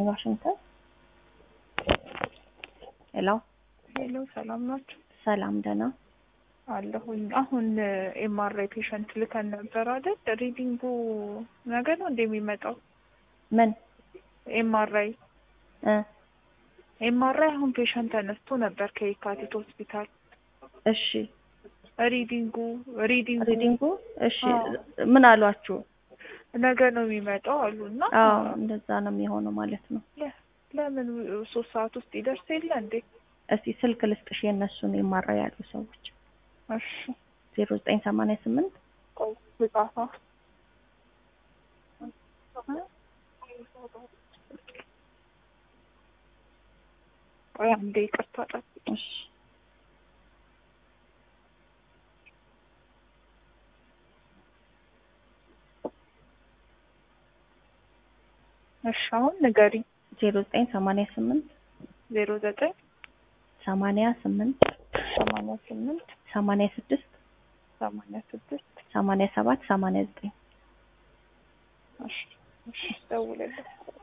ይስጥልኝ ዋሽንግተን። ሄሎ ሄሎ ሰላም ናችሁ? ሰላም ደህና አለሁኝ። አሁን ኤምአርአይ ፔሸንት ልከን ነበር አይደል? ሪዲንጉ ነገ ነው እንደሚመጣው ምን ኤምአርአይ እ ኤምአርአይ አሁን ፔሸንት ተነስቶ ነበር ከየካቲት ሆስፒታል። እሺ ሪዲንጉ ሪዲንጉ ሪዲንጉ እሺ አዎ። ምን አሏችሁ? ነገ ነው የሚመጣው አሉ እና አዎ እንደዛ ነው የሚሆነው ማለት ነው። ለ- ለምን ሶስት ሰዓት ውስጥ ይደርስ የለ እንዴ? እስቲ ስልክ ልስጥሽ የእነሱን የማራ ያሉ ሰዎች እሺ ዜሮ ዘጠኝ ሰማንያ ስምንት ቆይ ልጻፋ። ቆይ አንዴ ይቅርታ ጠብቂ። እሺ እሺ አሁን ንገሪ። ዜሮ ዘጠኝ ሰማንያ ስምንት ዜሮ ዘጠኝ ሰማንያ ስምንት ሰማንያ ስምንት ሰማንያ ስድስት ሰማንያ ስድስት ሰማንያ ሰባት ሰማንያ ዘጠኝ እሺ እሺ ደውልልኝ።